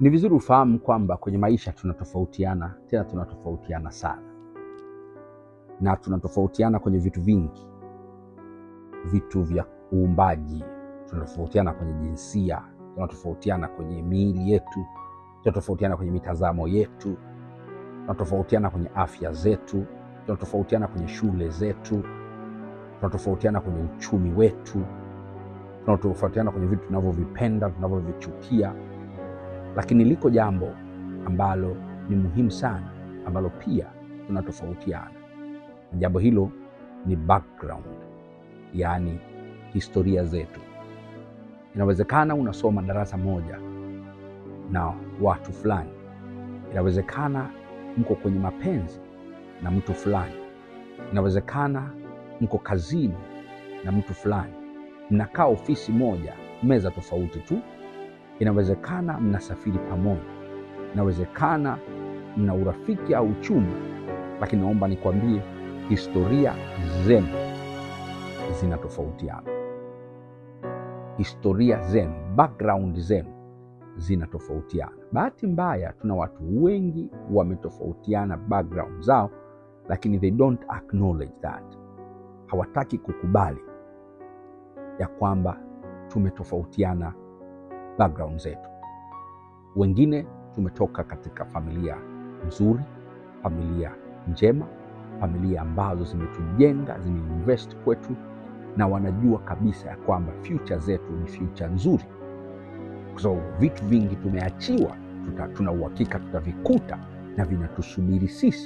Ni vizuri ufahamu kwamba kwenye maisha tunatofautiana, tena tunatofautiana sana, na tunatofautiana kwenye vitu vingi, vitu vya uumbaji, tunatofautiana kwenye jinsia, tunatofautiana kwenye miili yetu, tunatofautiana kwenye mitazamo yetu, tunatofautiana kwenye afya zetu, tunatofautiana kwenye shule zetu, tunatofautiana kwenye uchumi wetu, tunatofautiana kwenye vitu tunavyovipenda, tunavyovichukia. Lakini liko jambo ambalo ni muhimu sana, ambalo pia tunatofautiana, na jambo hilo ni background, yaani historia zetu. Inawezekana unasoma darasa moja na watu fulani, inawezekana mko kwenye mapenzi na mtu fulani, inawezekana mko kazini na mtu fulani, mnakaa ofisi moja, meza tofauti tu, inawezekana mnasafiri pamoja, inawezekana mna urafiki au uchumi, lakini naomba nikwambie, historia zenu zinatofautiana. Historia zenu, background zenu zinatofautiana. Bahati mbaya, tuna watu wengi wametofautiana background zao, lakini they don't acknowledge that, hawataki kukubali ya kwamba tumetofautiana background zetu. Wengine tumetoka katika familia nzuri, familia njema, familia ambazo zimetujenga, zimeinvest kwetu, na wanajua kabisa ya kwamba future zetu ni future nzuri, kwa sababu vitu vingi tumeachiwa, tuta, tuna uhakika tutavikuta na vinatusubiri sisi.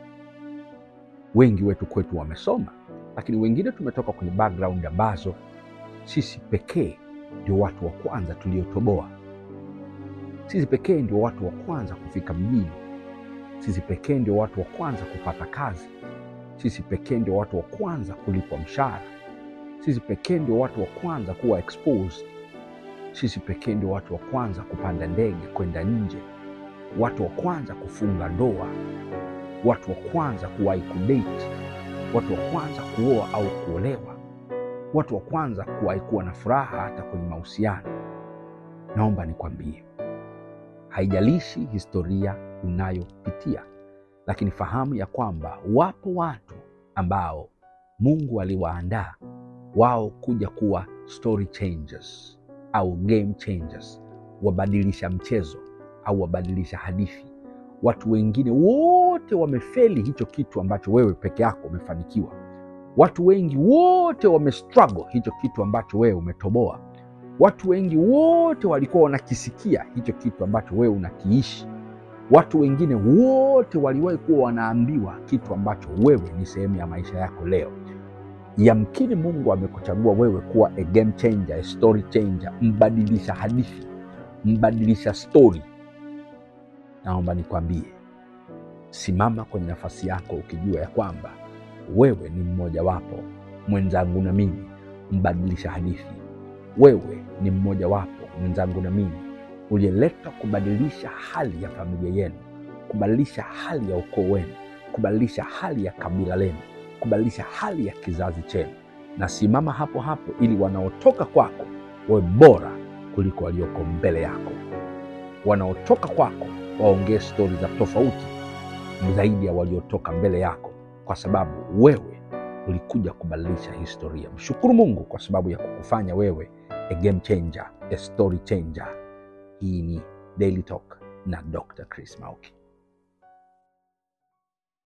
Wengi wetu kwetu wamesoma, lakini wengine tumetoka kwenye background ambazo sisi pekee ndio watu wa kwanza tuliotoboa. Sisi pekee ndio watu wa kwanza kufika mjini. Sisi pekee ndio watu wa kwanza kupata kazi. Sisi pekee ndio watu wa kwanza kulipwa mshahara. Sisi pekee ndio watu wa kwanza kuwa exposed. Sisi pekee ndio watu wa kwanza kupanda ndege kwenda nje, watu wa kwanza kufunga ndoa, watu wa kwanza kuwahi kudate, watu wa kwanza kuoa au kuolewa, watu wa kwanza kuwahi kuwa na furaha hata kwenye mahusiano. Naomba nikwambie, haijalishi historia unayopitia, lakini fahamu ya kwamba wapo watu ambao Mungu aliwaandaa wao kuja kuwa story changers au game changers, wabadilisha mchezo au wabadilisha hadithi. Watu wengine wote wamefeli hicho kitu ambacho wewe peke yako umefanikiwa. Watu wengi wote wamestruggle hicho kitu ambacho wewe umetoboa. Watu wengi wote walikuwa wanakisikia hicho kitu ambacho wewe unakiishi. Watu wengine wote waliwahi kuwa wanaambiwa kitu ambacho wewe ni sehemu ya maisha yako leo. Yamkini Mungu amekuchagua wewe kuwa a game changer, a story changer, mbadilisha hadithi, mbadilisha story. Naomba nikwambie, simama kwenye nafasi yako ukijua ya kwamba wewe ni mmojawapo, mwenzangu na mimi, mbadilisha hadithi. Wewe ni mmojawapo, mwenzangu na mimi, uliyeletwa kubadilisha hali ya familia yenu, kubadilisha hali ya ukoo wenu, kubadilisha hali ya kabila lenu kubadilisha hali ya kizazi chenu, na simama hapo hapo, ili wanaotoka kwako wawe bora kuliko walioko mbele yako. Wanaotoka kwako waongee stori za tofauti zaidi ya waliotoka mbele yako, kwa sababu wewe ulikuja kubadilisha historia. Mshukuru Mungu kwa sababu ya kukufanya wewe a game changer, a story changer. Hii ni Daily Talk na Dr. Chris Mauki.